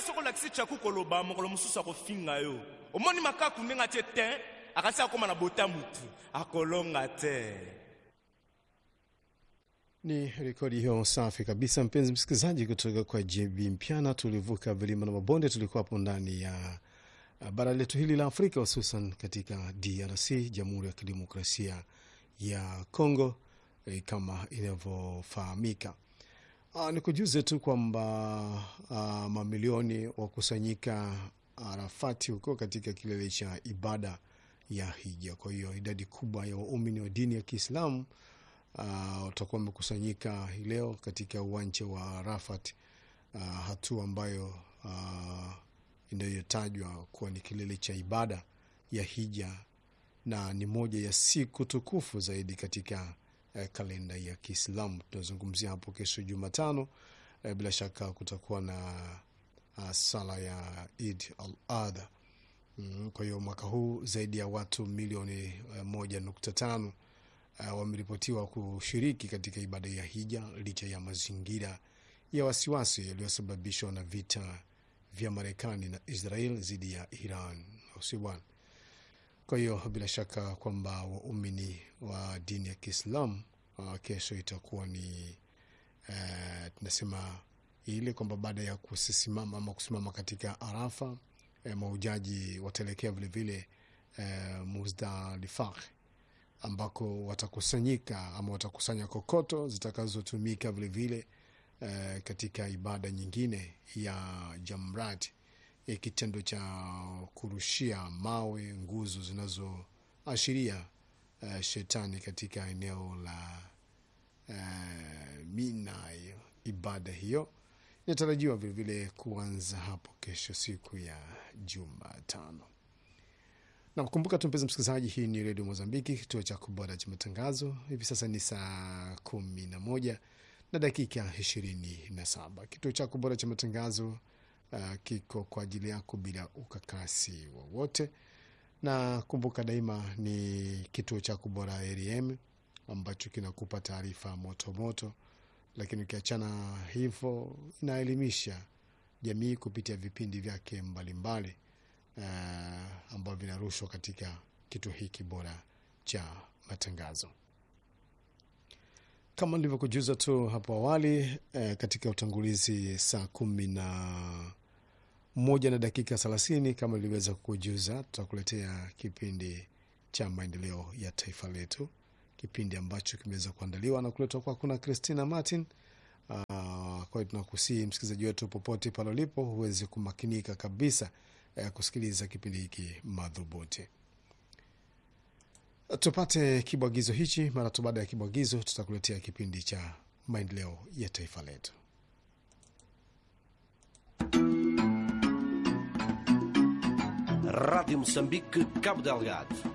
soki olakisi chaku koloba mokolo mosusu akofinga yo omoni makaku ndenge atie te akasi akóma na bota mutu akolonga te Ni rekodi hiyo safi kabisa, mpenzi msikilizaji, kutoka kwa JB Mpiana. Tulivuka vilima na mabonde, tulikuwa hapo ndani ya uh, bara letu hili la Afrika, hususan katika DRC, Jamhuri ya Kidemokrasia ya Congo eh, kama inavyofahamika. Uh, ni kujuze tu kwamba uh, mamilioni wakusanyika Arafati huko katika kilele cha ibada ya hija. Kwa hiyo idadi kubwa ya waumini wa dini ya Kiislamu uh, watakuwa wamekusanyika hii leo katika uwanja wa Arafat, uh, hatua ambayo uh, inayotajwa kuwa ni kilele cha ibada ya hija na ni moja ya siku tukufu zaidi katika eh, kalenda ya Kiislamu. Tunazungumzia hapo kesho Jumatano. Eh, bila shaka kutakuwa na uh, sala ya Eid al-Adha. Mm, kwa hiyo mwaka huu zaidi ya watu milioni uh, moja nukta tano uh, wameripotiwa kushiriki katika ibada ya hija licha ya mazingira ya wasiwasi yaliyosababishwa na vita vya Marekani na Israel dhidi ya Iran, au sio bwana? Kwa hiyo bila shaka kwamba waumini wa dini ya Kiislamu uh, kesho itakuwa ni uh, tunasema ile kwamba baada ya kusimama ama kusimama katika Arafa eh, maujaji wataelekea vilevile eh, Muzdalifah ambako watakusanyika ama watakusanya kokoto zitakazotumika vilevile eh, katika ibada nyingine ya Jamrat, ya kitendo cha kurushia mawe nguzo zinazoashiria eh, shetani katika eneo la eh, Mina. Hiyo ibada hiyo inatarajiwa vilevile kuanza hapo kesho siku ya Jumatano. Na kukumbuka tu mpenzi msikilizaji, hii ni redio Mozambiki, kituo cha kubora cha matangazo. Hivi sasa ni saa kumi na moja na dakika ishirini na saba. Kituo chako bora cha matangazo uh, kiko kwa ajili yako bila ukakasi wowote, na kumbuka daima ni kituo chako bora RM ambacho kinakupa taarifa moto moto, lakini ukiachana hivyo inaelimisha jamii kupitia vipindi vyake mbalimbali uh, ambavyo vinarushwa katika kituo hiki bora cha matangazo kama nilivyokujuza tu hapo awali eh, katika utangulizi saa kumi na moja na dakika thelathini kama niliweza kukujuza, tutakuletea kipindi cha maendeleo ya taifa letu, kipindi ambacho kimeweza kuandaliwa na kuletwa kwako na Christina Martin. Uh, kwa hiyo tunakusii msikilizaji wetu popote pale ulipo huweze kumakinika kabisa eh, kusikiliza kipindi hiki madhubuti. Tupate kibwagizo hichi. Mara tu baada ya kibwagizo, tutakuletea kipindi cha maendeleo ya taifa letu. Rádio Moçambique, Cabo Delgado.